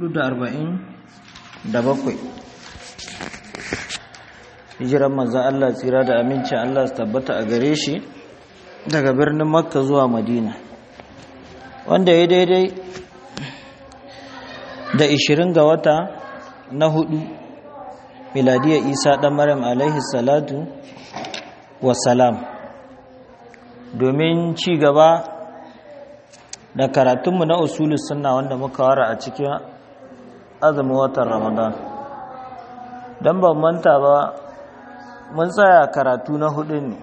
bakwai hijiran manzan Allah tsira da amincin Allah su tabbata a gare shi daga birnin makka zuwa madina wanda ya daidai da 20 ga wata na hudu miladiyar isa ɗan maryam alaihi salatu wasalam domin ci gaba da karatunmu na usulus sunna wanda muka wara a cikin azumin watan ramadan don ban manta ba mun tsaya karatu na hudu ne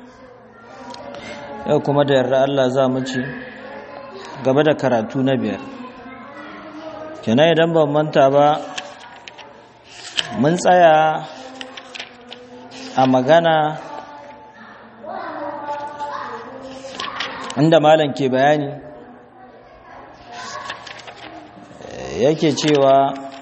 yau kuma da yarda Allah za mu ci gaba da karatu na biyar kenan idan ban manta ba mun tsaya a magana inda malam ke bayani yake cewa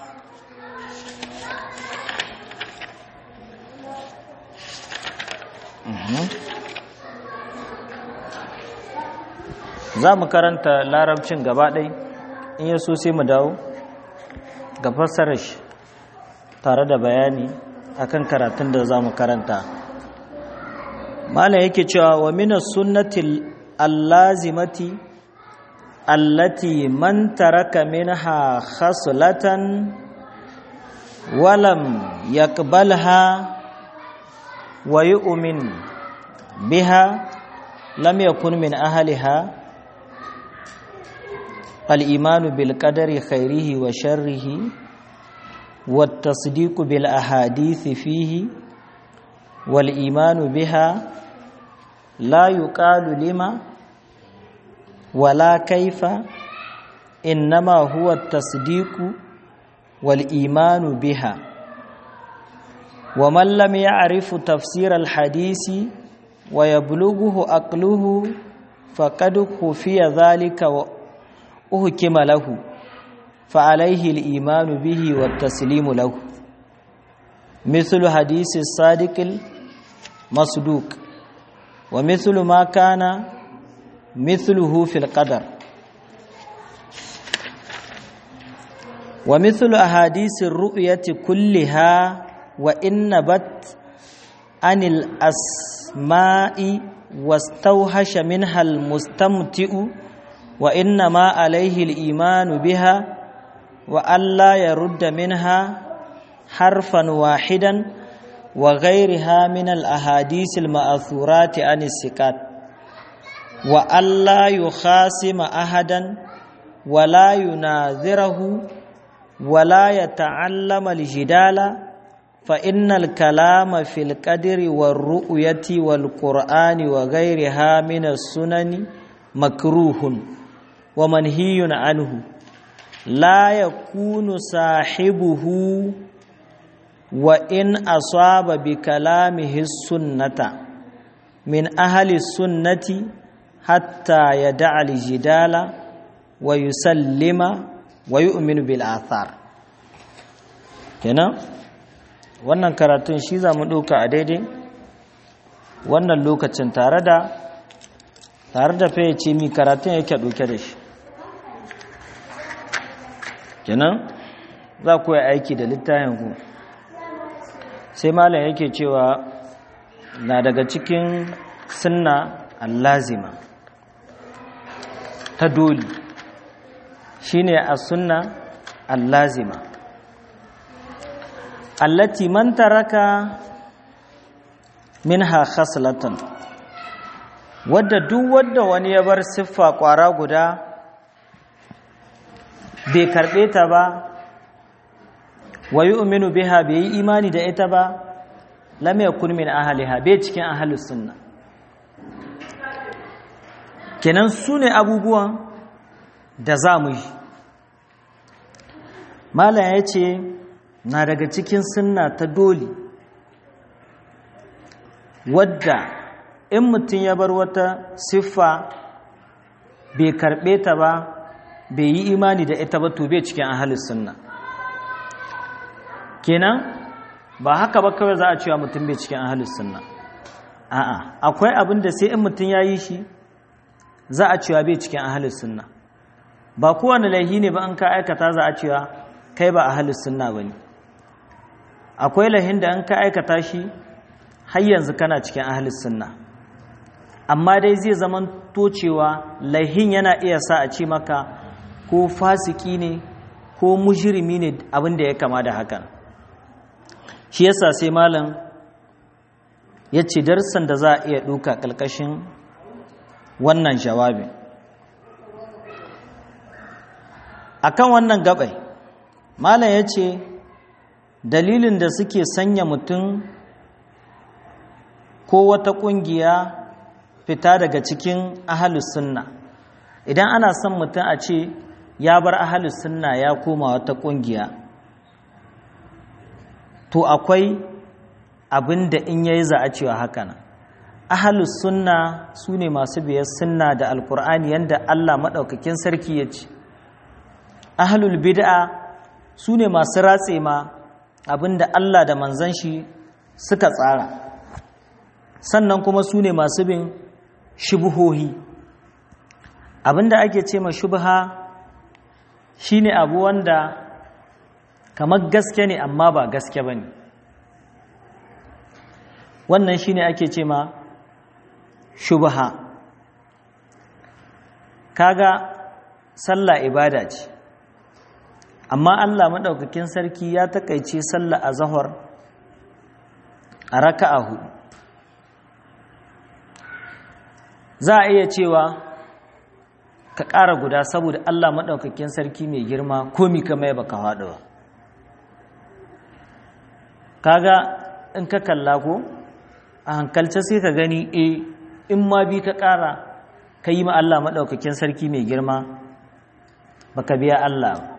za mu karanta larabcin gaba ɗai in yaso sai mu dawo ga fassarar shi tare da bayani akan karatun da za mu karanta malam yake cewa wa minas sunnatil allazimati allati man taraka minha khaslatan walam yaqbalha wa yu'min biha lam yakun min ahliha الإيمان بالقدر خيره وشره والتصديق بالأحاديث فيه والإيمان بها لا يقال لما ولا كيف إنما هو التصديق والإيمان بها ومن لم يعرف تفسير الحديث ويبلغه أقله فقد خفي ذلك أهكم له فعليه الإيمان به والتسليم له مثل حديث الصادق المصدوق ومثل ما كان مثله في القدر ومثل أحاديث الرؤية كلها وإن نبت عن الأسماء واستوحش منها المستمتئ وإنما عليه الإيمان بها وألا يرد منها حرفا واحدا وغيرها من الأحاديث المأثورات عن السكات وألا يخاصم أحدا ولا يناظره ولا يتعلم الجدال فإن الكلام في القدر والرؤية والقرآن وغيرها من السنن مكروه ومنهي عنه لا يكون صاحبه وإن أصاب بكلامه السنة من أهل السنة حتى يدع الجدال ويسلم ويؤمن بالآثار kenan wannan karatun shi za mu ɗauka a daidai wannan lokacin tare da tare da fayyace mi karatun yake ɗauke da shi kenan za ku yi aiki da littafin ku sai malam yake cewa na daga cikin sunna allazima ta doli shine a sunna allazima allati man taraka minha khaslatan wadda duk wadda wani ya bar siffa kwara guda bai karbe ta ba wa yu'minu biha bai yi imani da ita ba lam yakun min ahliha bai cikin ahlus sunna kenan su ne abubuwan da za mu yi malam ya ce na daga cikin sunna ta dole wadda in mutum ya bar wata siffa bai karɓe ta ba bai yi imani da ita ba to bai cikin ahalus sunna kenan ba haka ba kawai za a cewa mutum bai cikin ahalus sunna a'a akwai abin da sai in mutum ya yi shi za a cewa bai cikin ahalus sunna ba kowane laihi ne ba an ka aikata za a cewa kai ba ahlus sunna bane akwai lahin da an ka aikata shi har yanzu kana cikin ahlus sunna amma dai zai zaman tocewa lahin yana iya sa a ce maka ko fasiki ne ko mujirimi ne abin da ya kama da hakan shi yasa sai malam ya ce darsan da za a iya ɗuka ƙalƙashin wannan jawabin akan wannan gabai malam ya ce dalilin da suke sanya mutum ko wata ƙungiya fita daga cikin ahalus sunna idan ana son mutum a ce ya bar ahalus sunna ya koma wata ƙungiya to akwai abin da in yayi za a cewa haka nan ahalus sunna su ne masu biyar sunna da alkur'ani yadda allah maɗaukakin sarki ya ce ahalul bid'a su ne masu ratse ma abin da allah da manzan shi suka tsara sannan kuma su ne masu bin shubuhohi abin da ake ce ma shubha shine abu wanda kamar gaske ne amma ba gaske ba ne wannan shine ake ce ma shubha kaga sallah ibada ce amma Allah maɗaukakin sarki ya takaice sallah a zahar a raka'a hudu za a iya cewa ka ƙara guda saboda Allah maɗaukakin sarki mai girma komi kama ya baka haɗu ba kaga in ka kalla ko a hankalce sai ka gani e in ma bi ka ƙara ka yi ma Allah maɗaukakin sarki mai girma baka biya Allah ba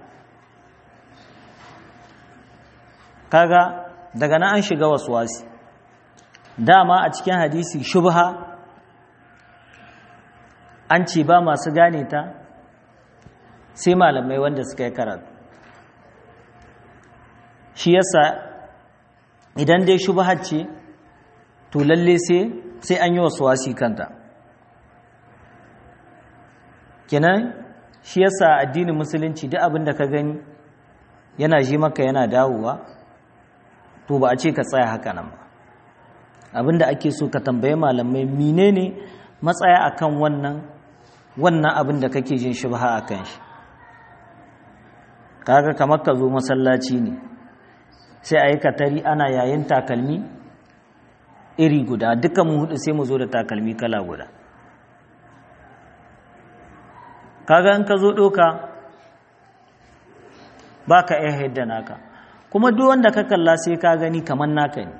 kaga daga nan an shiga wasu wasi dama a cikin hadisi shubha an ce ba masu gane ta sai malamai wanda suka yi karatu shi yasa idan dai shubha ce to lalle sai sai an yi wasu wasi kanta kenan shi yasa addinin musulunci duk abin da ka gani yana ji maka yana dawowa to ba a ce ka tsaya haka nan ba abin da ake so ka tambaye malamai menene matsaya akan wannan wannan abin da kake jin shubha akan shi kaga kamar ka zo masallaci ne sai a yi katari ana yayin takalmi iri guda duka mu hudu sai mu zo da takalmi kala guda kaga in ka zo doka ba ka iya haidda naka kuma duk wanda ka kalla sai ka gani kamar naka ne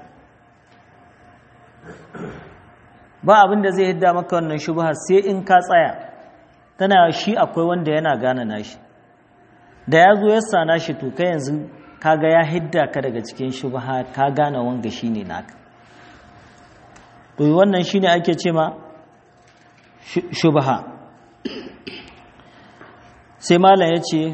ba abin da zai hidda maka wannan shubha sai in ka tsaya tana shi akwai wanda yana gane nashi da ya zo ya sana shi to kai yanzu kaga ya hidda ka daga cikin shubha ka gane wanga shine naka to wannan shine ake ce ma shubha sai malam ya ce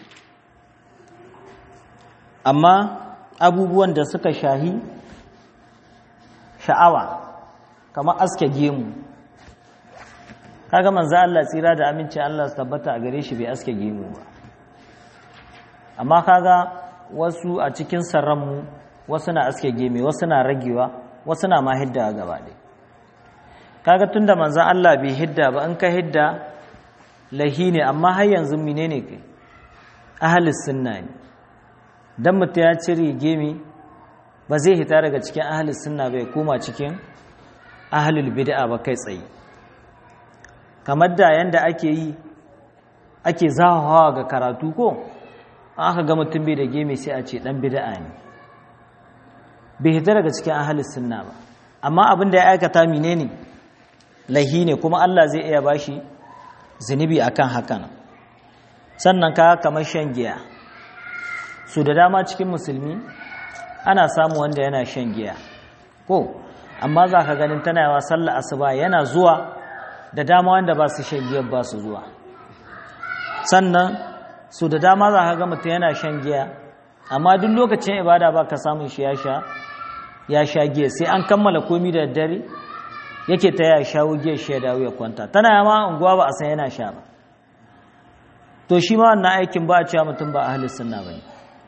amma abubuwan da suka shahi sha'awa kamar aske gemu kaga manzo Allah tsira da aminci Allah su tabbata a gare shi bai aske gemu ba amma kaga wasu a cikin sarranmu wasu na aske geme wasu na ragewa wasu na ma hidda gaba ɗaya kaga tunda manzo Allah bai hidda ba in ka hidda lahi ne amma har yanzu menene kai ahlus sunna ne dan mutum ya cire geme ba zai hita daga cikin ahlus sunna bai koma cikin ahlul bid'a ba kai tsaye kamar da yanda ake yi ake zahawa ga karatu ko aka ga mutum bai da geme sai a ce dan bid'a ne bai hita daga cikin ahlus sunna ba amma abin da ya aikata menene lahi ne kuma Allah zai iya bashi zunubi akan hakan sannan ka kamar shan giya su da dama cikin musulmi ana samu wanda yana shan giya ko amma za ka ganin tana yawa sallah asuba yana zuwa da dama wanda ba su shan giya ba su zuwa sannan su da dama za ka ga mutum yana shan giya amma duk lokacin ibada ba ka samun shi ya sha ya sha giya sai an kammala komi da dare yake ta ya shawo giya shi ya dawo ya kwanta tana yawa unguwa ba a san yana sha ba to shi ma wannan aikin ba a cewa mutum ba ahlus sunna bane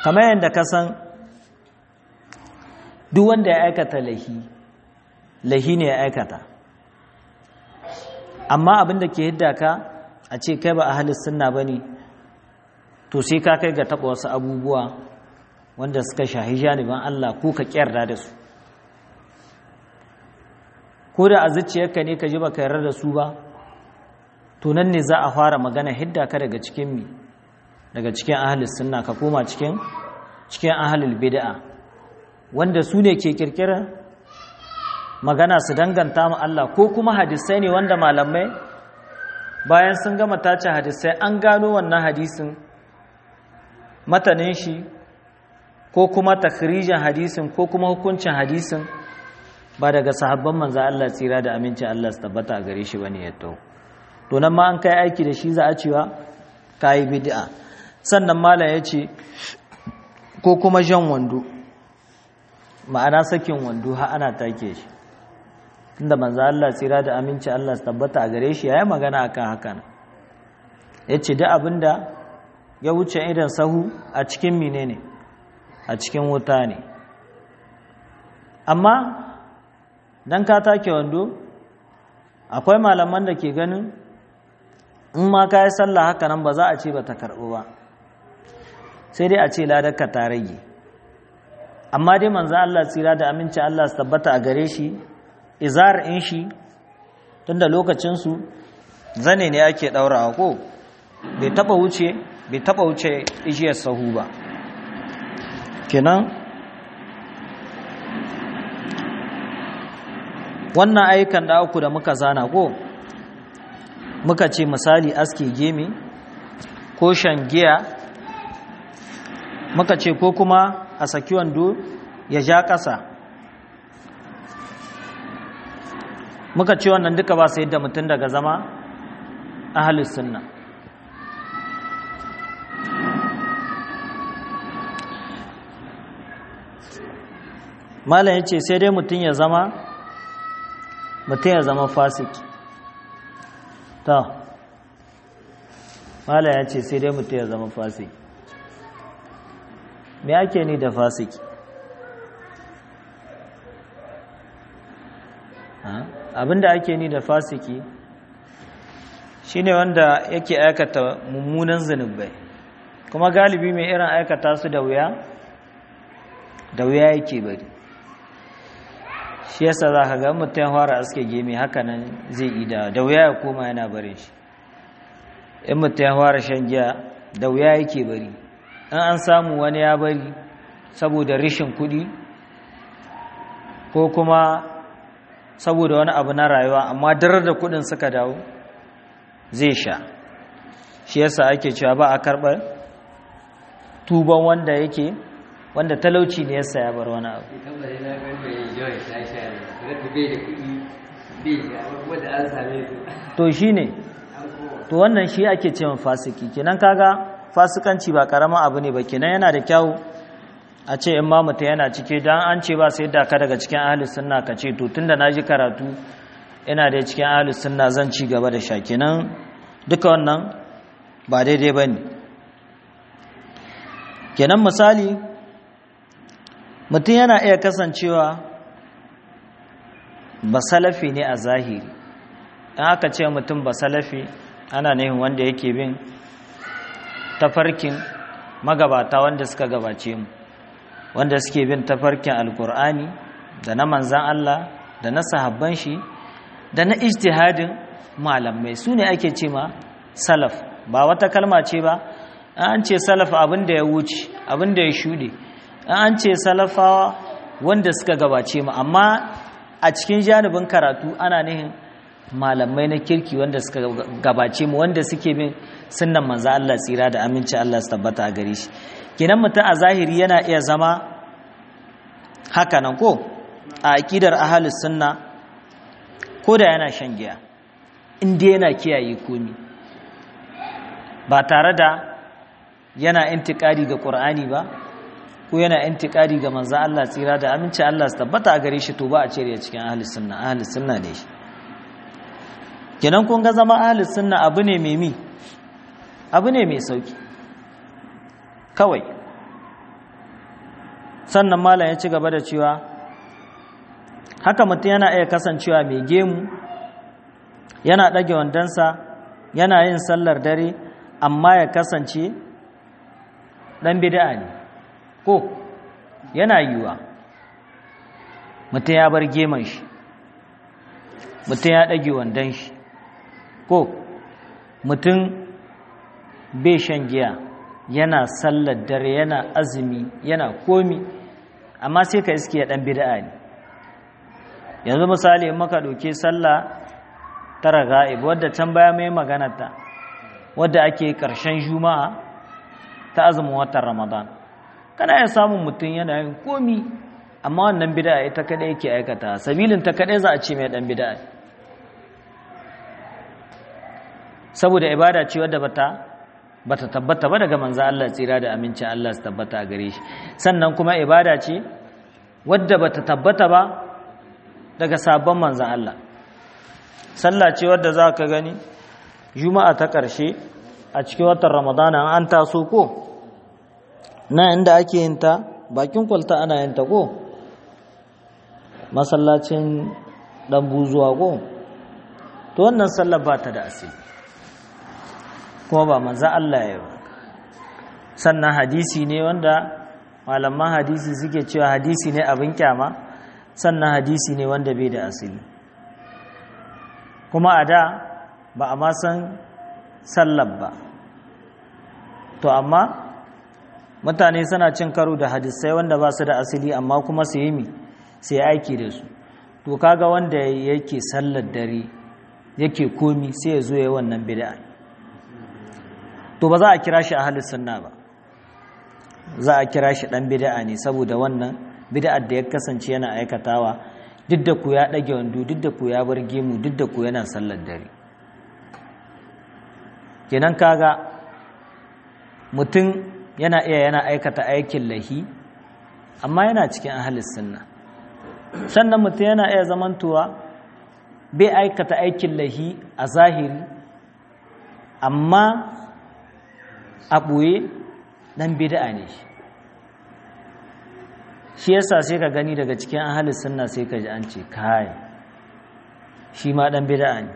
kamar yadda ka san duk wanda ya aikata lahi lahi ne ya aikata amma abin da ke hidda ka a ce kai ba a halin sunna ba ne to sai ka kai ga taɓa wasu abubuwa wanda suka shahi janiban Allah ko ka kyarda da su ko da a zuciyarka ne ka ji baka yarda da su ba to nan ne za a fara magana hidda ka daga cikin mi daga cikin ahlus sunna ka koma cikin cikin ahlul bid'a wanda su ne ke kirkira magana su danganta mu Allah ko kuma hadisai ne wanda malamai bayan sun gama tace hadisai an gano wannan hadisin matanin shi ko kuma takhrijin hadisin ko kuma hukuncin hadisin ba daga sahabban manzo Allah tsira da aminci Allah su tabbata a gare shi bane ya tau to nan ma an kai aiki da shi za a cewa kai bid'a sannan malam yace ko kuma jan wando ma'ana sakin wando har ana take shi tunda manzo Allah tsira da aminci Allah su tabbata a gare shi yayi magana akan hakan yace duk abinda ya wuce idan sahu a cikin menene a cikin wuta ne amma dan ka take wando akwai malaman da ke ganin in ma ka yi sallah haka nan ba za a ce ba ta karɓu ba sai dai a ce ladarka ta rage amma dai manzo Allah tsira da aminci Allah su tabbata a gare shi izar in shi tunda lokacinsu zane ne ake ɗaurawa ko bai taɓa wuce bai taɓa wuce ishiyar sahu ba kenan wannan ayyukan da uku da muka zana ko muka ce misali aske gemi ko shan giya muka ce ko kuma a saki wando ya ja ƙasa muka ce wannan duka ba sai da mutum daga zama ahalus sunna malam ya ce sai dai mutum ya zama mutum ya zama fasiki ta malam ya ce sai dai mutum ya zama fasiki me ake ni da fasiki abinda ake ni da fasiki shine wanda yake aikata mummunan zunubai kuma galibi mai irin aikata su da wuya da wuya yake bari shi yasa za ka ga mutum ya fara aske gemi hakanan zai ida da wuya ya koma yana barin shi in mutum ya fara shan giya da wuya yake bari in an samu wani ya bari saboda rashin kuɗi ko kuma saboda wani abu na rayuwa amma darar da kuɗin suka dawo zai sha shi yasa ake cewa ba a karɓar tuban wanda yake wanda talauci ne yasa ya bar wani abu to shi ne to wannan shi ake cewa fasiki kenan kaga fasikanci ba karama abu ne ba kenan yana da kyau a ce in mamuta yana cike don an ce ba sai da ka daga cikin ahalus sunna ka ce to tunda na ji karatu ina da cikin ahalus sunna zan ci gaba da sha kenan duka wannan ba daidai ba ne kenan misali mutum yana iya kasancewa basalafi ne a zahiri in aka ce mutum basalafi ana nihin wanda yake bin tafarkin magabata wanda suka gabace mu wanda suke bin tafarkin alkur'ani da na manzan Allah da na sahabban shi da na ijtihadin malamai su ne ake ce ma salaf ba wata kalma ce ba an ce salaf abin da ya wuce abin da ya shuɗe an ce salafawa wanda suka gabace mu amma a cikin janibin karatu ana nihin malamai na kirki wanda suka gabace mu wanda suke bin sunnan manzo Allah tsira da aminci Allah su tabbata a gare shi kenan mutum a zahiri yana iya zama haka nan ko a aqidar ahlus sunna ko da yana shan giya inda yana kiyaye komi ba tare da yana intikari ga qur'ani ba ko yana intikari ga manzo Allah tsira da aminci Allah su tabbata a gare shi to ba a cire cikin ahlus sunna ahlus sunna ne shi kenan kun ga zama ahlus sunna abu ne mai mi abu ne mai sauki kawai sannan malam ya ci gaba da cewa haka mutum yana iya kasancewa mai gemu yana ɗage wandonsa yana yin sallar dare amma ya kasance ɗan bida'a ne ko yana yiwuwa mutum ya bar geman shi mutum ya ɗage wandon shi ko mutum bai shan giya yana sallar dare yana azumi yana komi amma sai ka iske ya ɗan bida'a ne yanzu misali in maka ɗauki sallah tara ga'ib wadda can baya mai maganarta wadda ake ƙarshen juma'a ta azumin watan ramadan kana ya samun mutum yana yin komi amma wannan bida'a ita kaɗai yake aikata sabilin ta kaɗai za a ce mai ɗan bida'a saboda ibada ce wadda bata bata tabbata ba daga manzo Allah tsira da amincin Allah su tabbata a gare shi sannan kuma ibada ce wadda bata tabbata ba daga sabon manzo Allah sallah ce wadda za ka gani juma'a ta ƙarshe a cikin watan ramadana an taso ko na inda ake yin ta bakin kwalta ana yin ta ko masallacin dan buzuwa ko to wannan sallar ba ta da asiri kuma ba manzo Allah ya ba sannan hadisi ne wanda malaman hadisi suke cewa hadisi ne abin kyama sannan hadisi ne wanda bai da asili kuma a da ba a ma san sallar ba to amma mutane suna cin karo da hadisai wanda ba su da asili amma kuma su yi mi sai aiki da su to kaga wanda yake sallar dare yake komi sai ya zo ya wannan bid'a to ba za a kira shi ahlus sunna ba za a kira shi dan bid'a ne saboda wannan bid'ar da ya kasance yana aikatawa duk da ku ya dage wando duk da ku ya bar gemu duk da ku yana sallar dare kenan kaga mutum yana iya yana aikata aikin lahi amma yana cikin ahlus sunna sannan mutum yana iya zamantowa bai aikata aikin lahi a zahiri amma a ɓoye ɗan bida'a ne shi shi yasa sai ka gani daga cikin ahalin sunna sai ka ji an ce kai shi ma ɗan bida'a ne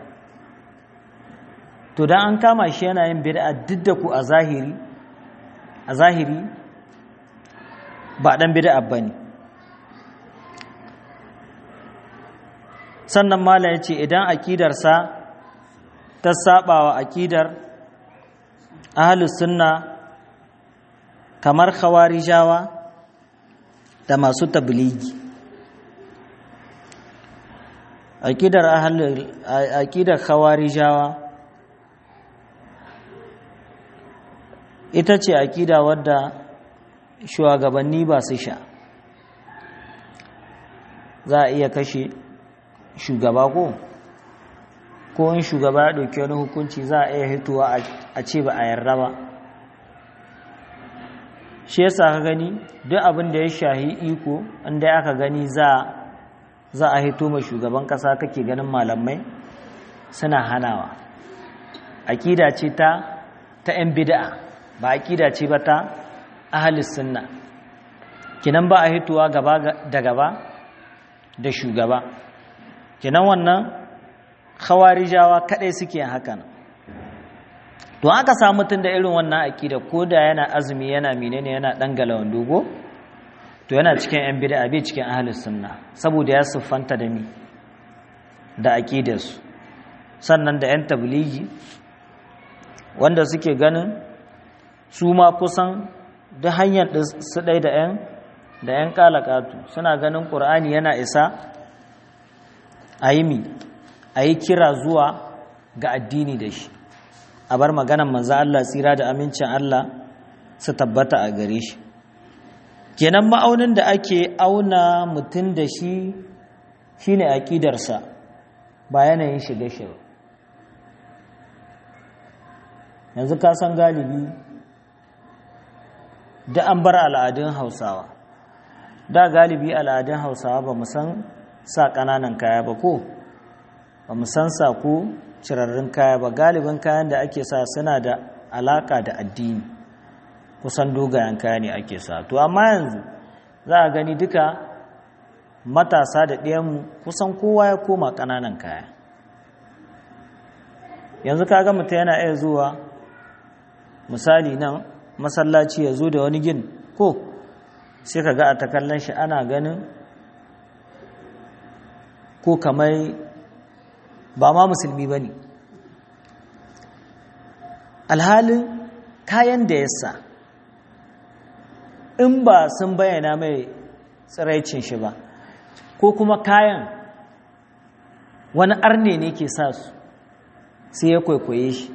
to dan an kama shi yana yin bida'a duk da ku a zahiri a zahiri ba ɗan bida'a ba ne sannan mala ya ce idan aƙidarsa ta saba wa aƙidar ahalus sunna kamar khawarijawa da masu tabligi aƙidar aƙidar khawarijawa ita ce aƙida wadda shugabanni ba su sha za a iya kashe shugaba ko ko in shugaba ya ɗauki wani hukunci za a iya hituwa a ce ba a yarda ba shi yasa ka gani duk abin da ya shahi iko inda aka gani za za a hito mai shugaban ƙasa kake ganin malamai suna hanawa aƙida ce ta ta 'yan bida'a ba aƙida ce ba ta ahalis sunna kinan ba a hitowa gaba da gaba da shugaba kinan wannan khawarijawa kadai suke hakan to aka samu tun da irin wannan akida ko da yana azumi yana menene yana dangala wandogo to yana cikin yan bid'a bai cikin ahlus sunna saboda ya siffanta da mi da aqidarsu sannan da yan tablighi wanda suke ganin su ma kusan da hanyar su dai da yan da yan kalakatu suna ganin qur'ani yana isa ayimi a yi kira zuwa ga addini da shi a bar maganan manzo Allah tsira da amincin Allah su tabbata a gare shi kenan ma'aunin da ake auna mutum da shi shine aƙidarsa ba yanayin shiga shi ba yanzu ka san galibi da an bar al'adun hausawa da galibi al'adun hausawa ba mu san sa ƙananan kaya ba ko ba mu san sako cirarrun kaya ba galibin kayan da ake sa suna da alaka da addini kusan dogayen kaya ne ake sa to amma yanzu za a gani duka matasa da ɗiyanmu kusan kowa ya koma ƙananan kaya yanzu kaga mutum yana iya zuwa misali nan masallaci ya zo da wani gin ko sai ka ga a takallan shi ana ganin ko kamar ba ma musulmi ba ne alhalin kayan da yasa in ba sun bayyana mai tsiraicin shi ba ko kuma kayan wani arne ne ke sa su sai ya kwaikwaye shi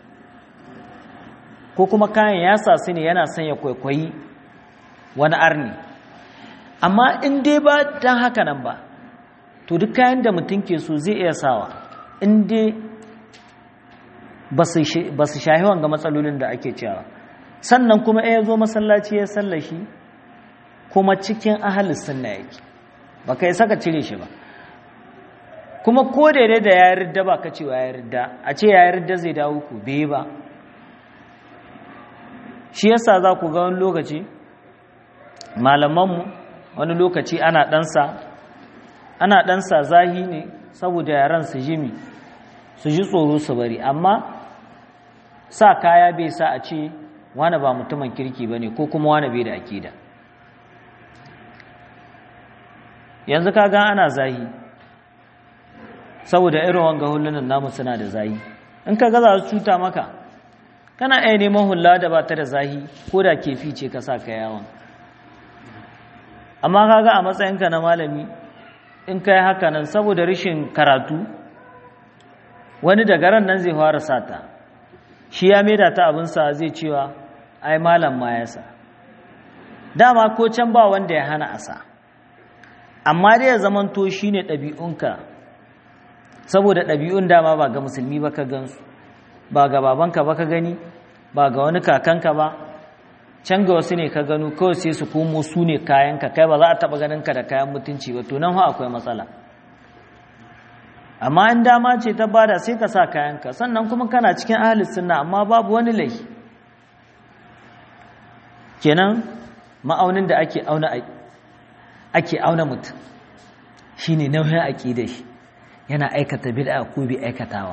ko kuma kayan ya sa su ne yana son ya kwaikwayi wani arne amma in dai ba don haka nan ba to duk kayan da mutum ke so zai iya sawa in dai ba su shahi wanga matsalolin da ake cewa sannan kuma ya zo masallaci ya sallashi kuma cikin ahalis sunna yake ba kai saka cire shi ba kuma ko daidai da ya yarda ba ka cewa ya yarda a ce ya yarda zai dawo ku bai ba shi yasa za ku ga wani lokaci malamanmu wani lokaci ana ɗansa ana ɗansa zahi ne saboda yaran su jimi su ji tsoro su bari amma sa kaya bai sa a ce wane ba mutumin kirki ba ne ko kuma wane bai da akida yanzu ka ga ana zahi saboda irin wanga hulunan namu suna da zahi in ka gaza su cuta maka kana iya neman hula da ba ta da zahi ko da kefi ce ka sa ka yawon amma ka ga a matsayinka na malami in ka yi haka nan saboda rashin karatu wani daga ran nan zai fara sata shi ya maida ta abinsa zai cewa ai malam ma ya sa dama ko can ba wanda ya hana asa amma dai ya zamanto shi ne ɗabi'unka saboda ɗabi'un dama ba ga musulmi ba ka gansu ba ga babanka ba ka gani ba ga wani kakanka ba can ga wasu ne ka gano kawai sai su komo su ne kayanka kai ba za a taɓa ganinka da kayan mutunci ba to nan akwai matsala amma in dama ce ta bada sai ka sa kayanka sannan kuma kana cikin ahalis sunna amma babu wani laifi kenan ma'aunin da ake auna ake auna mutum shine nauyin aqida shi yana aikata bid'a ko bi aikatawa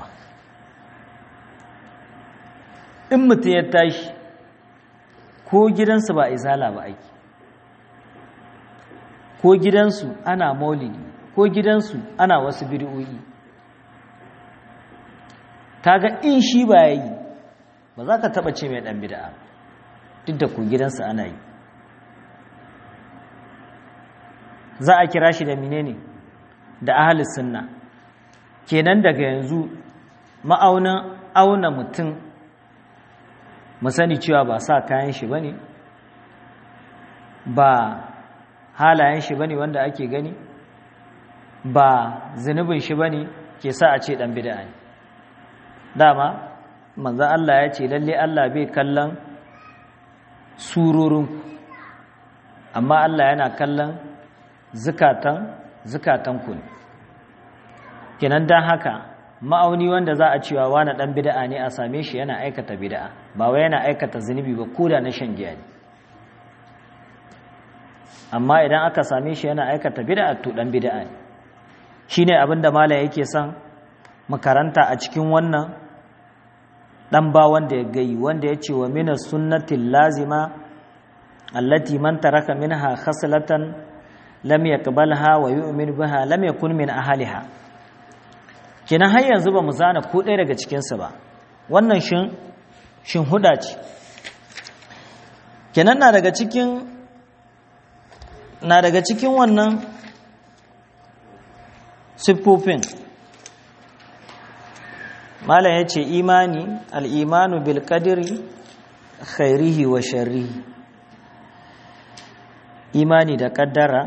in mutum ya tashi ko gidansu ba izala ba aiki ko gidansu ana maulidi ko gidansu ana wasu bid'o'i kaga in shi ba yi ba za ka taba ce mai dan bid'a duk da ku gidansu ana yi za a kira shi da menene da ahalis sunna kenan daga yanzu ma'aunin auna mutum mu sani cewa ba sa kayan shi bane ba halayen shi bane wanda ake gani ba zunubin shi bane ke sa a ce dan bid'a ne dama manzo Allah ya ce lalle Allah bai kallon surorin amma Allah yana kallon zukatan zukatan ku kenan dan haka ma'auni wanda za a cewa wani dan bid'a ne a same shi yana aikata bid'a ba wai yana aikata zunubi ba koda na shan giya ne amma idan aka same shi yana aikata bid'a to dan bid'a ne shine abin da malam yake son makaranta a cikin wannan dan ba wanda ya gayi wanda ya ce wa mina sunnatin lazima allati man taraka minha khaslatan lam yaqbalha wa yu'min biha lam yakun min ahliha kenan har yanzu ba mu zana ko ɗaya daga cikin su ba wannan shin shin huda ce kenan na daga cikin na daga cikin wannan siffofin malam ya ce imani al'imanu bilkadiri khairihi wa sharrihi imani da kaddara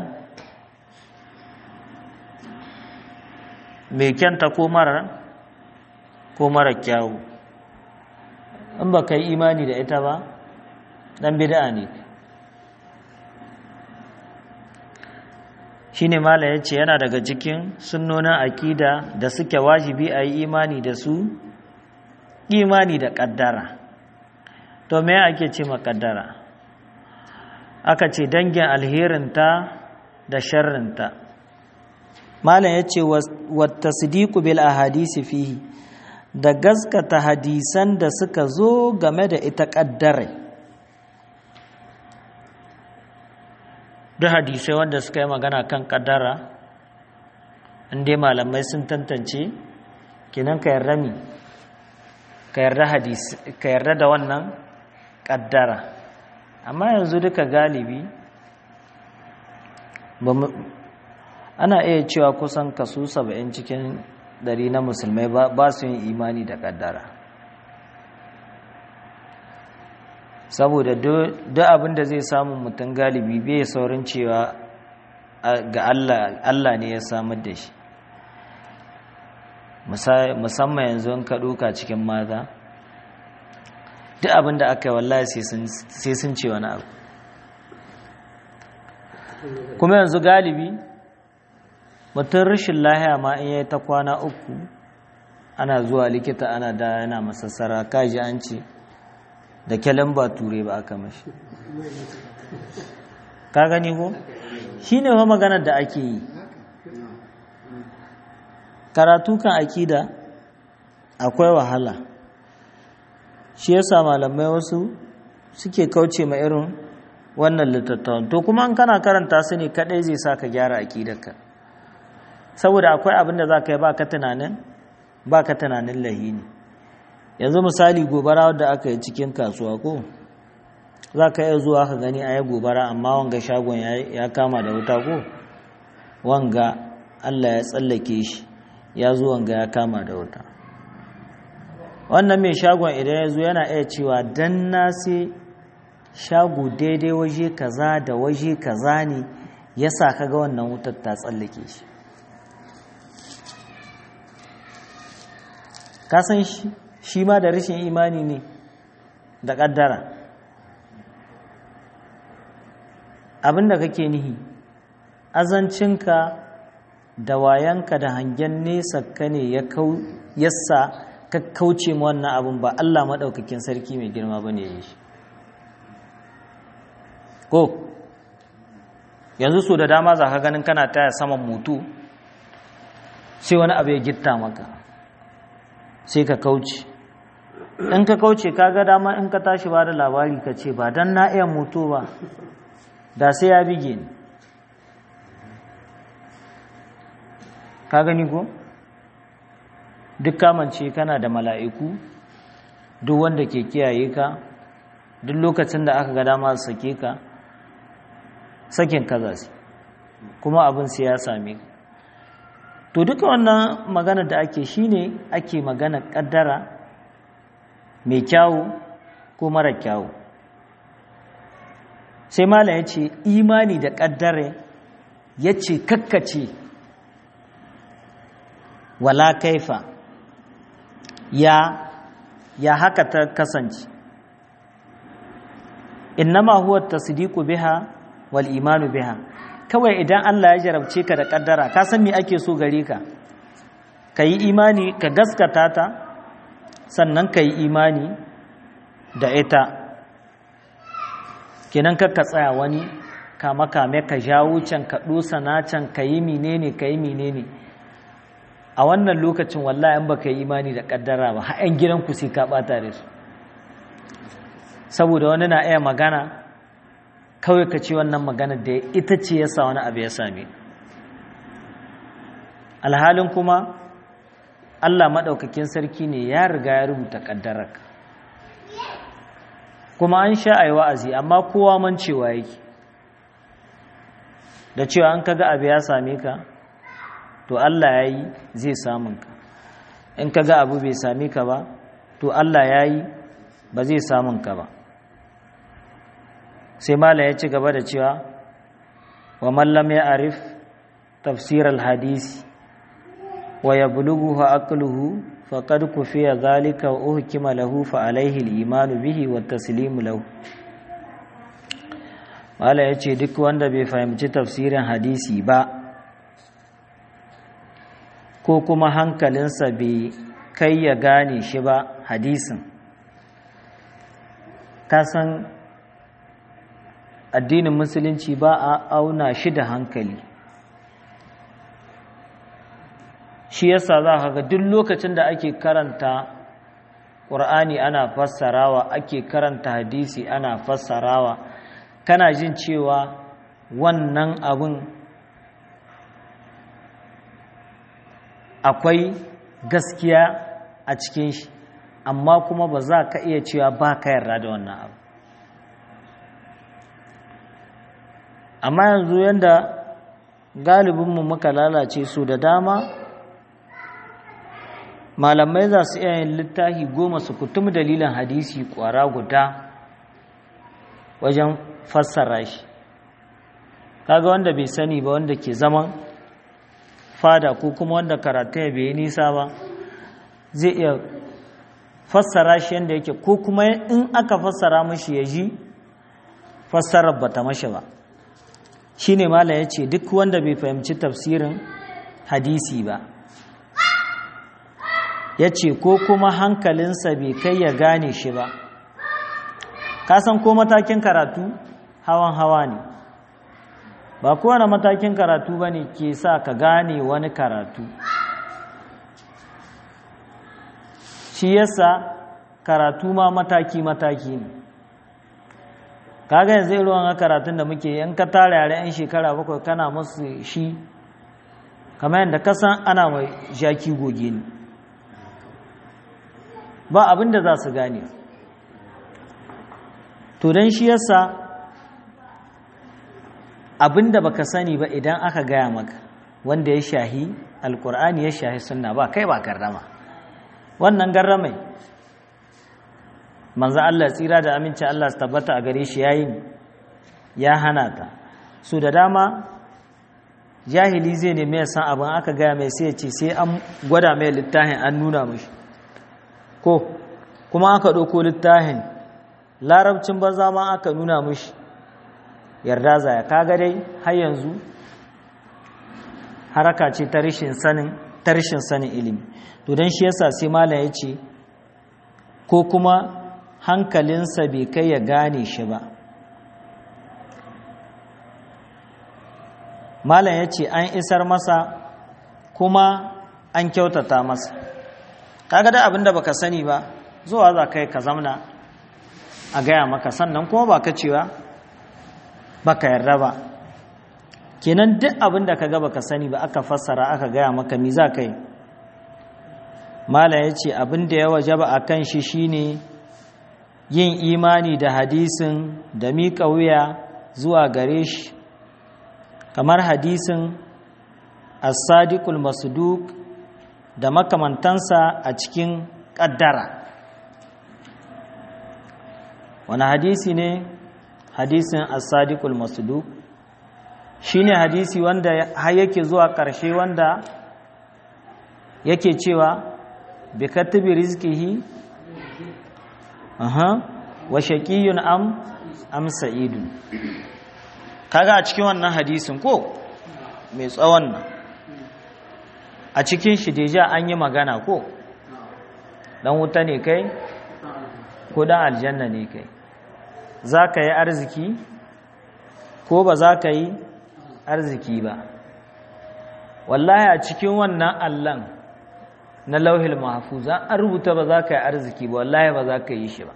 mai kyanta ko mara ko mara kyawu in ba ka yi imani da ita ba dan bid'a ne shine mala ya ce yana daga cikin sunnonin aƙida da suke wajibi a yi imani da su imani da ƙaddara to me ake ce ma ƙaddara aka ce dangin alherinta da sharrinta malam ya ce wata sidiku bil ahadisi fihi da gaskata hadisan da suka zo game da ita ƙaddare duk hadisai wanda suka yi magana kan ƙaddara inda malamai sun tantance kinan ka yarda mi ka yarda hadisi ka yarda da wannan ƙaddara amma yanzu duka galibi ana iya cewa kusan kaso saba'in cikin dari na musulmai ba su yin imani da kaddara saboda duk abin da zai samu mutum galibi bai saurin cewa ga Allah ne ya samar da shi musamman yanzu in ka ɗuka cikin mata duk abin da aka yi wallahi sai sun ce wani abu kuma yanzu galibi mutum rashin lahiya ma in yi ta kwana uku ana zuwa likita ana da yana masassara kaji an ce da kyalin ba ture ba aka mashi ka gani ko shi ne wa maganar da ake yi karatu kan akida akwai wahala shi yasa malamai wasu suke kauce ma irin wannan littattafan to kuma an kana karanta su ne kadai zai sa ka gyara akidarka saboda akwai abin da za ka yi ba ka tunanin ba ka tunanin lahini yanzu misali gobara wadda aka yi cikin kasuwa ko za ka iya zuwa ka gani a yi gobara amma wanga shagon ya kama da wuta ko wanga allah ya tsallake shi ya zo wanga ya kama da wuta wannan mai shagon idan ya zo yana iya cewa dan na sai shago daidai waje kaza da waje kaza ne ya sa kaga wannan wutar ta tsallake shi kasan shi ma da rashin imani ne da ƙaddara abinda kake nihi azancinka da wayanka da hangen nesa ka ne ya yassa ka kauce ma wannan abin ba Allah maɗaukakin sarki mai girma ba ne ya shi ko yanzu so da dama za ka ganin kana taya saman mutu sai wani abu ya gitta maka sai ka kauce in ka kauce ka ga dama in ka tashi ba da labari ka ce ba don na iya mutu ba da sai ya bige ni ka gani ko duk kamance kana da mala'iku duk wanda ke kiyaye ka duk lokacin da aka ga dama su sake ka sakin kaza su kuma abin sai ya same ka to duka wannan magana da ake shine ake magana kaddara mai kyawu ko mara kyawu sai malam ya ce imani da kaddare ya ce kakkace wala kaifa ya ya haka ta kasance innama huwa tasdiqu biha wal imanu biha kawai idan Allah ya jarabce ka da kaddara ka san me ake so gare ka ka yi imani ka gaskata ta sannan ka yi imani da ita kenan ka ka tsaya wani kama kame ka jawo can ka dosa na can ka yi menene ka yi menene a wannan lokacin wallahi in baka yi imani da kaddara ba har gidanku sai ka bata da su saboda wani na iya magana kawai ka ce wannan magana da ita ce ya sa wani abu ya same alhalin kuma Allah maɗaukakin sarki ne ya riga ya rubuta ƙaddararka kuma an sha a yi wa'azi amma kowa man cewa yake da cewa an kaga abu ya same ka to Allah ya yi zai samun ka in kaga abu bai same ka ba to Allah ya yi ba zai samun ka ba sai mala ya ci gaba da cewa wa mallam ya arif tafsir al-hadisi wa yablughu aqluhu faqad kufiya zalika wa uhkima lahu fa alayhi al-iman bihi wa taslim lahu mala ya ce duk wanda bai fahimci tafsirin hadisi ba ko kuma hankalinsa bai kai ya gane shi ba hadisin ka san addinin musulunci ba a auna shi da hankali shi yasa za ka ga duk lokacin da ake karanta ƙur'ani ana fassarawa ake karanta hadisi ana fassarawa kana jin cewa wannan abin akwai gaskiya a cikin shi amma kuma ba za ka iya cewa ba ka yarda da wannan abu amma yanzu yadda galibinmu muka lalace su da dama malamai za su iya yin littafi goma su kutum dalilin hadisi kwara guda wajen fassara shi kaga wanda bai sani ba wanda ke zaman fada ko kuma wanda karatu ya bai nisa ba zai iya fassara shi yadda yake ko kuma in aka fassara mashi ya ji fassarar ba ta mashi ba shi ne mala ya ce duk wanda bai fahimci tafsirin hadisi ba ya ce ko kuma hankalinsa bai kai ya gane shi ba kasan ko matakin karatu hawan hawa ne ba kowane matakin karatu ba ne ke sa ka gane wani karatu shi yasa karatu ma mataki-mataki ne kaga yanzu irin wani karatun da muke yan ka tara yare yan shekara bakwai kana masu shi kamar yadda kasan ana mai jaki goge ne ba abin da za su gane to don shi yasa abin da baka sani ba idan aka gaya maka wanda ya shahi alkur'ani ya shahi sunna ba kai ba garrama wannan garramai manzo Allah tsira da aminci Allah su tabbata a gare shi yayin ya hana ta su da dama jahili zai nemi ya san abin aka gaya mai sai ya ce sai an gwada mai littafin an nuna mashi ko kuma aka ɗauko littafin larabcin banza ma aka nuna mashi yarda zaya kaga dai har yanzu haraka ce ta rashin sanin ta rashin sanin ilimi to dan shi yasa sai malam ya ce ko kuma hankalinsa bai kai ya gane shi ba malam ya ce an isar masa kuma an kyautata masa kaga da abinda baka sani ba zuwa za kai ka zamna a gaya maka sannan kuma ba ka cewa baka yarda ba kenan duk abin da ka ga baka sani ba aka fassara aka gaya maka mi za ka yi mala ya ce abin da ya wajaba a kan shi shine yin imani da hadisin da miƙa wuya zuwa gare shi kamar hadisin as-sadiqul masduq da makamantansa a cikin ƙaddara wani hadisi ne hadisin as-sadiqul masduq shine hadisi wanda har yake zuwa ƙarshe wanda yake cewa bi katibi rizqihi aha wa shaqiyun am am sa'idun kaga a cikin wannan hadisin ko mai tsawon nan a cikin shi deja an yi magana ko dan wuta ne kai ko dan aljanna ne kai za ka yi arziki ko ba za ka yi arziki ba wallahi a cikin wannan allan na lauhil mahfuza an rubuta ba za ka yi arziki ba wallahi ba za ka yi shi ba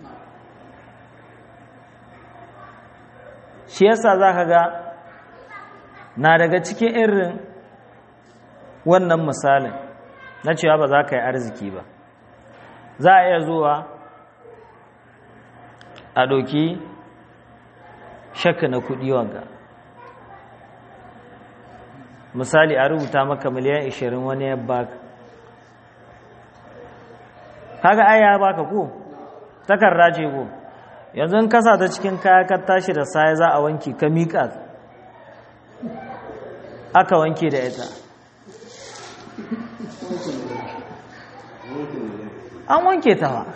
shi yasa za ka ga na daga cikin irin wannan misalin na cewa ba za ka yi arziki ba za a iya zuwa a ɗauki shakka na kuɗi wanga misali a rubuta maka miliyan 20 wani ya baka kaga ai ya baka ko takarda ce ko yanzu in kasa ta cikin kaya ka tashi da sai za a wanki ka miƙa aka wanke da ita an wanke ta ba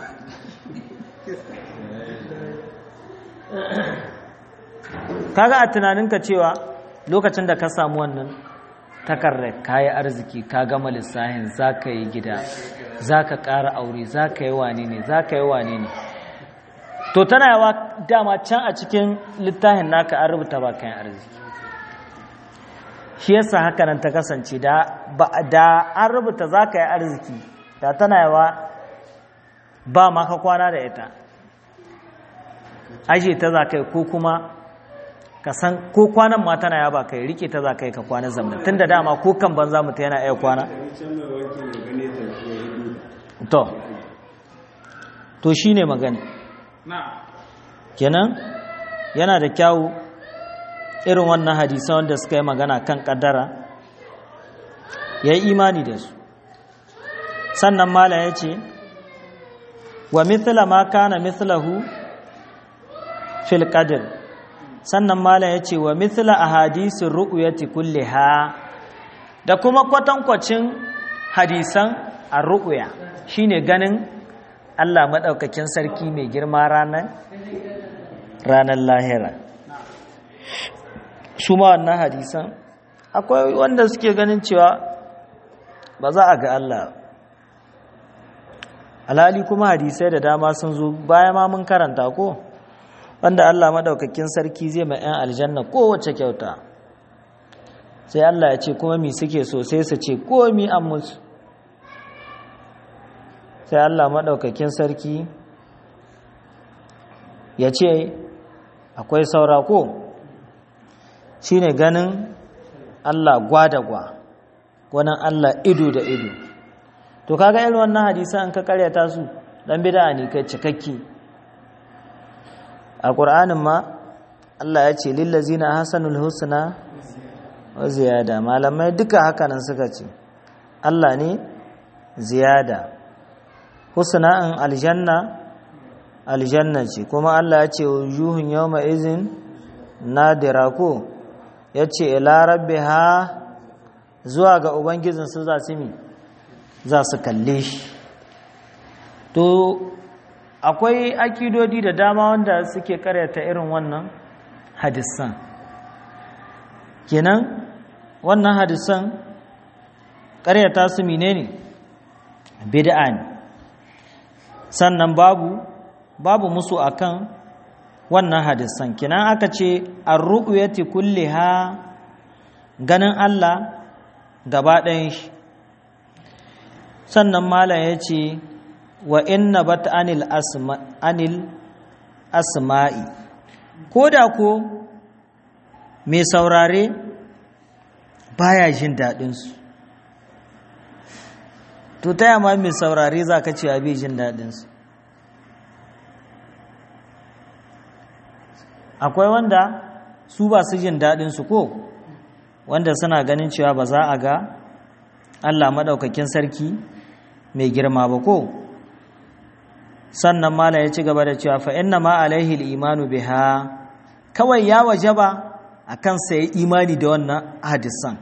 kaga a tunaninka cewa lokacin da ka samu wannan takardar kayi arziki ka gama lissahin za ka yi gida za ka ƙara aure za ka yi wane ne za ka yi wane ne to tana yawa dama can a cikin littafin naka an rubuta ba kayan arziki shi yasa haka nan ta kasance da an rubuta za ka yi arziki da tana yawa ba maka kwana da ita aje ta za ka yi ko kuma ka san ko kwanan ma tana ya ba ka yi rike ta za ka yi ka kwana zamna tun da dama ko kan banza mutu yana iya kwana to to shi ne magana kenan yana da kyawu irin wannan hadisan wanda suka yi magana kan kaddara ya yi imani da su sannan mala ya ce wa mithla ma kana mithlahu fil qadr sannan mala ya ce wa mithla ahadisin ru'yati kulliha da kuma kwatankwacin hadisan ar-ru'ya shine ganin Allah madaukakin sarki mai girma ranar ranar lahira su ma wannan hadisan akwai wanda suke ganin cewa ba za a ga Allah alhali kuma hadisai da dama sun zo baya ma mun karanta ko wanda Allah madaukakin sarki zai ma 'yan aljanna kowace kyauta sai Allah ya ce kuma mi suke so sai su ce komi an musu sai Allah madaukakin sarki ya ce akwai saura ko shine ganin Allah gwa da gwa gwanin Allah ido da ido to kaga irin wannan hadisa an ka karyata su dan bid'a ne kai cikakke a qur'anin ma Allah ya ce lillazina hasanul husna wa ziyada malamai duka haka nan suka ce Allah ne ziyada husna an aljanna aljanna ce kuma Allah ya ce wujuhun yawma izin nadira ko ya ce ila rabbiha zuwa ga ubangijinsu za su mi za su kalle shi to akwai akidodi da dama wanda suke karyata irin wannan hadisan kenan wannan hadisan karyata su menene bid'a ne sannan babu babu musu akan wannan hadisan kenan aka ce ar-ru'yati kulliha ganin Allah gaba ɗayan shi sannan malam ya ce wa inna bat anil asma anil asma'i ko da ko mai saurare baya jin daɗinsu to ta yamma mai saurare za ka ce bai jin daɗinsu akwai wanda su ba su jin daɗinsu ko wanda suna ganin cewa ba za a ga allah maɗaukakin sarki mai girma ba ko sannan mala ya ci gaba da cewa fa'inna ma alaihi imanu biha kawai ya waje ba a kansa ya imani da wannan hadisan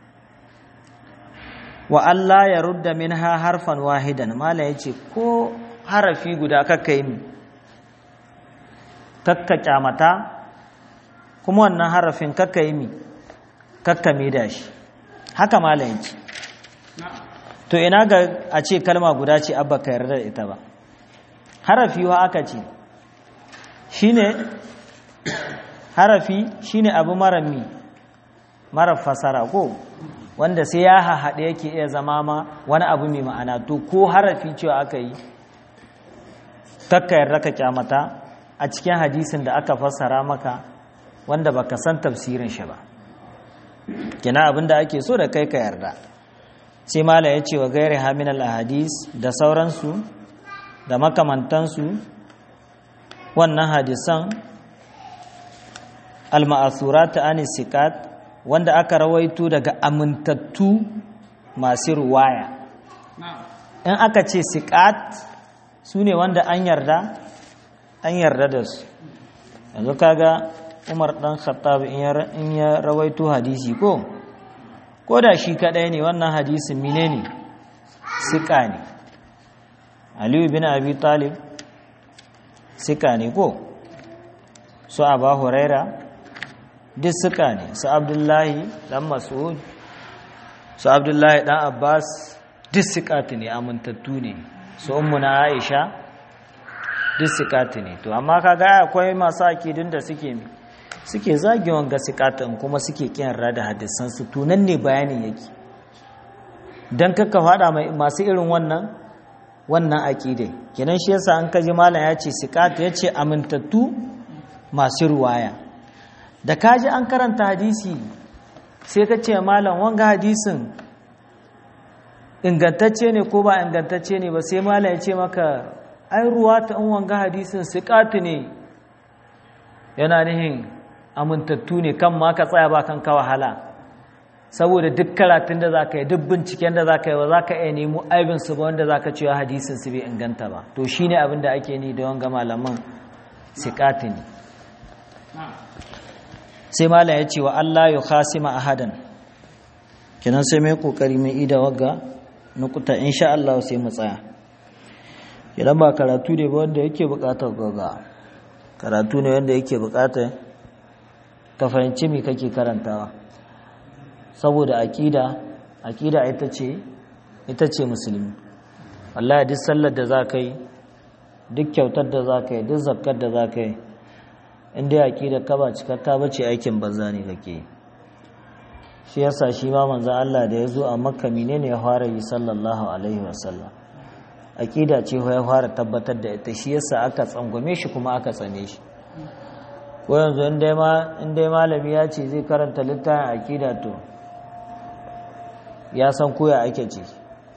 wa Allah ya rudda min ha harfan wahidan mala ya ce ko harafi guda kakka yi kakka kyamata kuma wannan harafin kakka yi mi kakka da shi haka mala ya ce to ina ga a ce kalma guda ce abba ka yarda da ita ba harafi wa aka ce shine harafi shine abu mara mi mara fasara ko wanda sai ya haɗe yake iya zama ma wani abu mai ma'ana to ko harafi cewa aka yi takka yarda ka kyamata a cikin hadisin da aka fassara maka wanda baka san tafsirin shi ba kina abin da ake so da kai ka yarda sai mala ya ce wa gairi haminal ahadis da sauransu da makamantansu wannan hadisan al-ma'asurat anisikat wanda aka rawaito daga amintattu masu ruwaya in aka ce sikat su ne wanda an yarda an yarda da su yanzu kaga umar dan khattab in ya rawaito hadisi ko ko da shi kadai ne wannan hadisin mine ne sika ne aliyu bin abi talib sika ne ko su aba huraira duk suka ne su abdullahi dan mas'ud su abdullahi dan abbas duk sikati ne amintattu ne su ummuna aisha duk sikati ne to amma kaga akwai masu akidun da suke suke zagewan ga sikatin kuma suke kin da hadisan su tunan ne bayanin yake dan kaka fada masu irin wannan wannan akidai kenan shi yasa an kaji malam ya ce sikati ya ce amintattu masu ruwaya da kaji an karanta hadisi sai ka ce malam wanga hadisin ingantacce ne ko ba ingantacce ne ba sai malam ya ce maka ai ruwa ta in wanga hadisin siƙatu ne yana nihin amintattu ne kan ma ka tsaya ba kan ka wahala saboda duk karatun da za ka yi duk binciken da za ka yi ba za ka iya nemo aibinsu ba wanda za ka cewa hadisin su bai inganta ba to shi ne abin da ake ni da wanga malaman siƙatu ne sai malam ya ce wa Allah ya khasima ahadan kenan sai mai kokari mai ida wagga nukuta insha Allah sai mu tsaya idan ba karatu ne ba wanda yake bukatar gaga karatu ne wanda yake bukatar ka fahimci me kake karantawa saboda aqida aqida ita ce ita ce musulmi wallahi duk sallar da zaka yi duk kyautar da zaka yi duk zakkar da zaka yi inda aqida ka ba cikakka bace aikin banza ne kake shi yasa shi ma manzon Allah da ya zo a Makka menene ya fara yi sallallahu alaihi wasallam aƙida ce ya fara tabbatar da ita shi yasa aka tsangwame shi kuma aka tsane shi ko yanzu in dai malami ya ce zai karanta littafin aƙida to ya san koya ake ce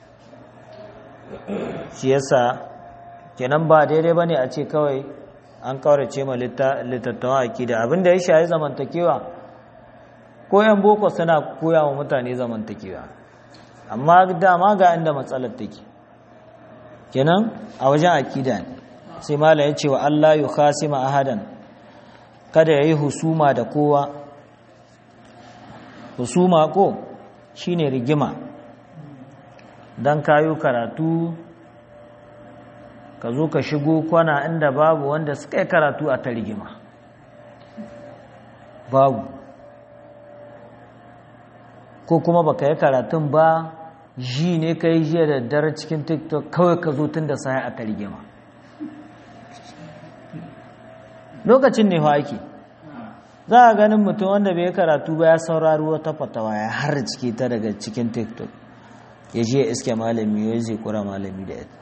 shi yasa kenan ba daidai ba ne a ce kawai an kaurace ma littattawan aƙida abinda ya shayi zamantakewa ko yan boko suna koya wa mutane zamantakewa amma dama ga inda matsalar take kenan a wajen akida ne sai mala ya ce wa Allah yu khasima ahadan kada yayi husuma da kowa husuma ko shine rigima dan kayo karatu ka zo ka shigo kwana inda babu wanda suka yi karatu a ta rigima babu ko kuma baka yi karatun ba ji ne ka yi jiya da dare cikin tiktok kawai ka zo tun da sai a targima lokacin ne ake za a ganin mutum wanda bai karatu ba ya saurari wata fatawa ya har cike ta daga cikin tiktok ya je iske malami ya zai kura malami da ita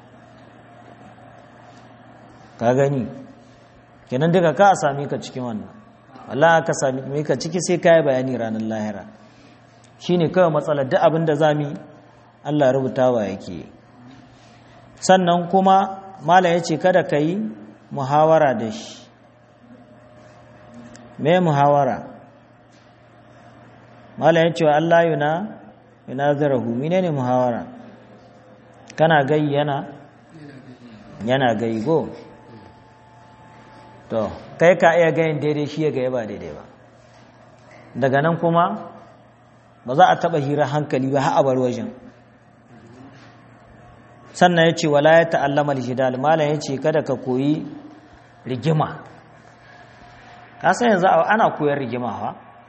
ka gani kenan duka ka a sami ka cikin wannan Allah ka sami ka ciki sai ka yi bayani ranar lahira shine kawai matsalar duk abin da za mu Allah rubutawa yake sannan kuma mala ya ce kada ka yi muhawara da shi me muhawara mala ya ce wa Allah yuna yuna zarahu mine ne muhawara kana gai yana yana gai go to kai ka iya gayin daidai shi ya gaya ba daidai ba daga nan kuma ba za a taba hira hankali ba har bar wajen sannan ya ce wala ya ta'allama aljidal malam ya ce kada ka koyi rigima ka san yanzu ana koyar rigima ha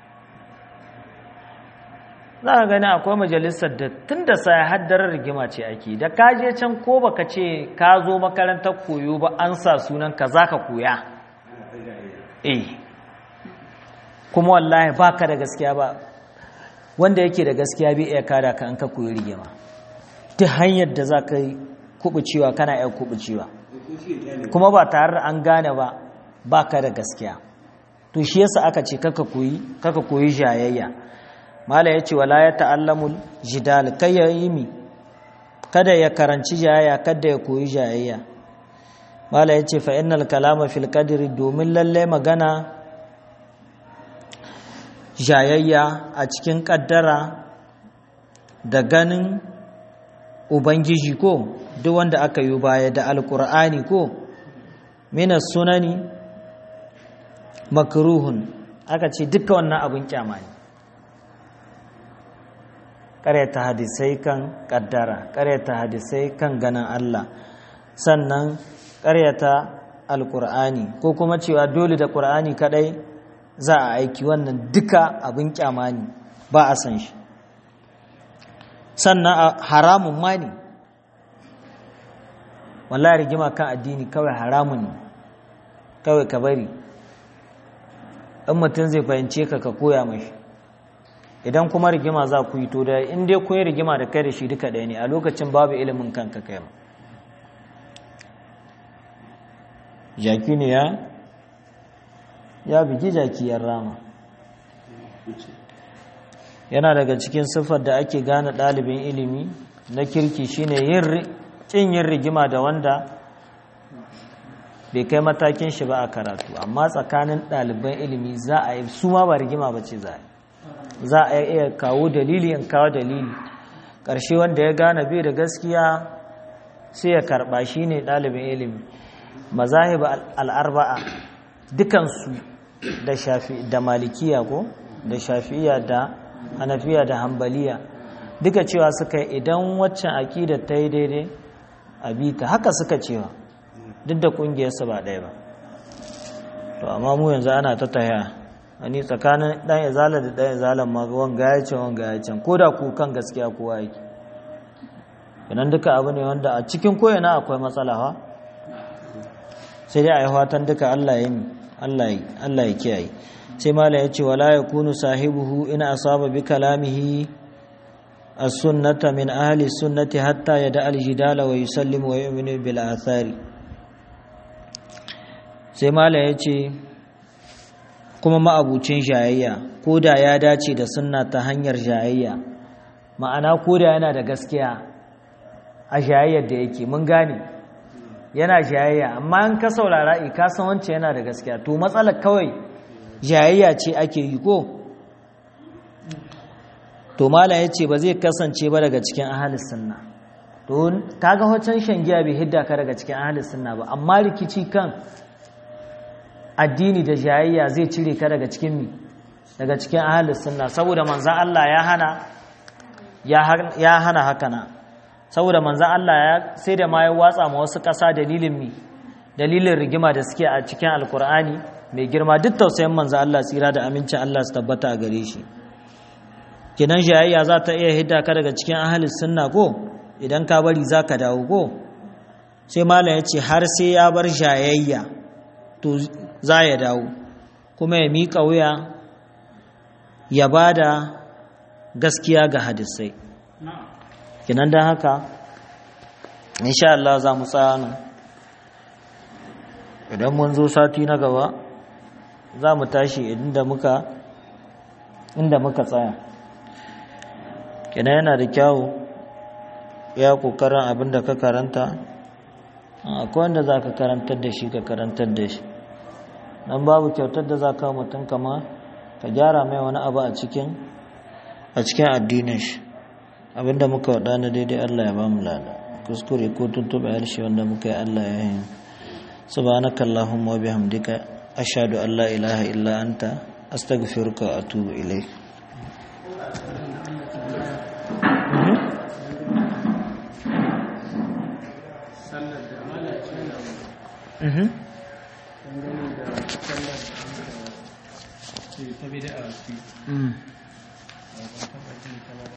za ka gani akwai majalisar da tun da sai haddarar rigima ce ake da ka je can ko baka ce ka zo makarantar koyo ba an sa sunan ka za ka koya eh kuma wallahi baka da gaskiya ba wanda yake da gaskiya bai iya kada ka an ka koyi rigima ta hanyar da za ka yi kubucewa kana iya kubucewa kuma ba tare da an gane ba ba ka da gaskiya to shi yasa aka ce kaka koyi kaka koyi jayayya mala ya ce wala ya ta'allamul jidal kai ya yi mi kada ya karanci jayayya kada ya koyi jayayya mala ya ce fa innal kalama fil qadri domin lalle magana jayayya a cikin kaddara da ganin ubangiji ko duk wanda aka yi baya da alkur'ani ko minas sunani makruhun aka ce duka wannan abin kyama ne ƙaryata hadisai kan ƙaddara ƙaryata hadisai kan ganin Allah sannan ƙaryata alkur'ani ko kuma cewa dole da ƙur'ani kadai za a aiki wannan duka abin kyama ne ba a san shi sannan haramun ma ne wallahi rigima kan addini kawai haramun ne kawai ka bari in mutum zai fahimce ka ka koya mashi idan kuma rigima za ku yi to da in dai kun yi rigima da kai da shi duka ɗaya ne a lokacin babu ilimin kanka kai ma jaki ne ya ya bigi jaki yan rama yana daga cikin siffar da ake gane ɗalibin ilimi na kirki shine yin kin yin rigima da wanda bai kai matakin shi ba a karatu amma tsakanin ɗaliban ilimi za a yi su ma ba rigima ba ce za a yi za a iya kawo dalili in kawo dalili ƙarshe wanda ya gane bai da gaskiya sai ya karɓa shi ne ɗalibin ilimi mazahib al'arba'a dukansu da shafi da malikiya ko da shafi'iya da hanafiya da hambaliya duka cewa suka idan waccan aƙidar ta yi daidai a bita haka suka cewa duk da ƙungiyarsa ba ɗaya ba to amma mu yanzu ana ta taya ani tsakanin ɗan izala da ɗan izalan ma wanga ya ce wanga ya can ko da ku kan gaskiya kowa yake idan duka abu ne wanda a cikin koyana akwai matsala ha sai dai a yi fatan duka Allah ya Allah ya kiyaye sai mala ya ce wala ya kunu sahibuhu in asaba bi kalamihi as-sunnata min ahli sunnati hatta yada al-jidala wa yusallimu wa yu'minu bil athari sai mala ya ce kuma ma'abucin jayayya ko da ya dace da sunna ta hanyar jayayya ma'ana ko da yana da gaskiya a jayayyar da yake mun gane yana jayayya amma in ka saurara ka san wancan yana da gaskiya to matsalar kawai jayayya ce ake yi ko to malam ya ce ba zai kasance ba daga cikin ahalis sunna to kaga hoton shan giya bai hidda ka daga cikin ahalis sunna ba amma rikici kan addini da jayayya zai cire ka daga cikin mi daga cikin ahalis sunna saboda manzan Allah ya hana ya hana haka na saboda manzan Allah ya sai da ma ya watsa ma wasu ƙasa dalilin mi dalilin rigima da suke a cikin alkur'ani mai girma duk tausayin manzan Allah tsira da amincin Allah su tabbata a gare shi kinan jayayya za ta iya hidda ka daga cikin ahalis sunna ko idan ka bari za ka dawo ko sai malam ya ce har sai ya bar jayayya to za ya dawo kuma ya miƙa wuya ya ba da gaskiya ga hadisai kinan don haka insha Allah za mu tsaya nan idan mun zo sati na gaba za mu tashi inda muka inda muka tsaya kinan yana da kyawu ya kokarin abin da ka karanta akwai wanda za ka karantar da shi ka karantar da shi dan babu kyautar da za ka mutum kama ka gyara mai wani abu a cikin a cikin addinin shi abinda muka wada na daidai Allah ya ba mu lada kuskure ko tuntuɓe harshe wanda muka yi Allah ya yi subhanaka allahumma wa bihamdika ashhadu an la ilaha illa anta astaghfiruka wa atubu ilayk Mm-hmm. ta bida a